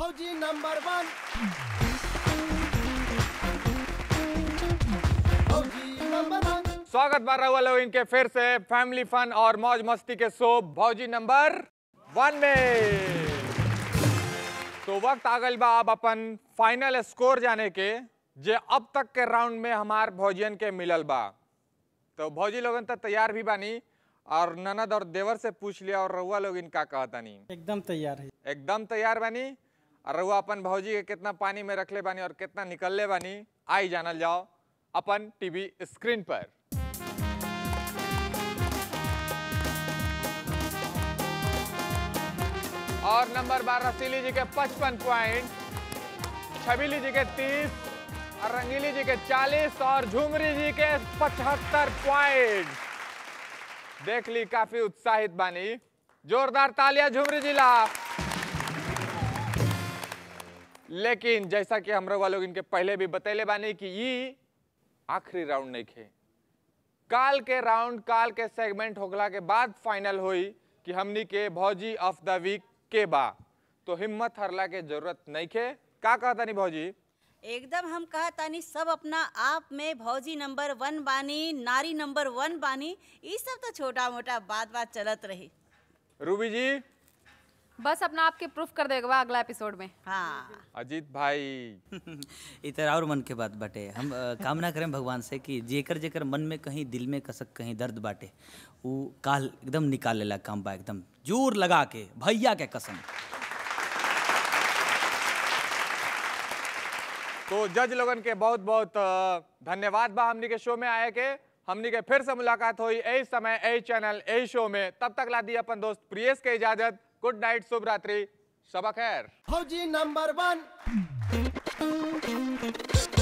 फौजी नंबर वन फौजी नंबर वन स्वागत बा रहुआ लोग इनके फिर से फैमिली फन और मौज मस्ती के शो भौजी नंबर वन में तो वक्त आ गइल बा अब अपन फाइनल स्कोर जाने के जे अब तक के राउंड में हमार भौजियन के मिलल बा तो भौजी लोगन तो तैयार भी बानी और ननद और देवर से पूछ लिया और रहुआ लोग इनका कहतानी एकदम तैयार है एकदम तैयार बानी और रहुआ अपन भौजी के कितना पानी में रखले बानी और कितना निकलले बानी आई जानल जाओ अपन टीवी स्क्रीन पर और नंबर बारह रसीली जी के पचपन पॉइंट छबीली जी के तीस और रंगीली जी के चालीस और झुमरी जी के पचहत्तर पॉइंट देख ली काफी उत्साहित बानी जोरदार तालियां झुमरी जिला लेकिन जैसा कि हम लोग लोग इनके पहले भी बतैले बानी कि ये आखिरी राउंड नहीं खे काल के राउंड काल के सेगमेंट होगला के बाद फाइनल हुई कि हमनी के भौजी ऑफ द वीक के बा तो हिम्मत हरला के जरूरत नहीं खे का कहता नहीं भौजी एकदम हम कहा तानी सब अपना आप में भौजी नंबर वन बानी नारी नंबर वन बानी ये सब तो छोटा मोटा बात बात चलत रही रूबी जी बस अपना आपके प्रूफ कर देगा अगला एपिसोड में हाँ अजीत भाई ई तरह और मन के बात बाटे हम अ, कामना करें भगवान से कि जेकर जेकर मन में कहीं दिल में कसक कहीं दर्द बाटे ऊ काल एकदम निकाल लेला काम बा एकदम जोर लगा के भैया के कसम तो जज लोगन के बहुत बहुत अ, धन्यवाद बा हमनी के शो में आए के हमनी के फिर से मुलाकात हुई यही समय यही चैनल यही शो में तब तक ला दी अपन दोस्त प्रियेश के इजाजत गुड नाइट शुभ रात्रि शबा खैर फौजी नंबर वन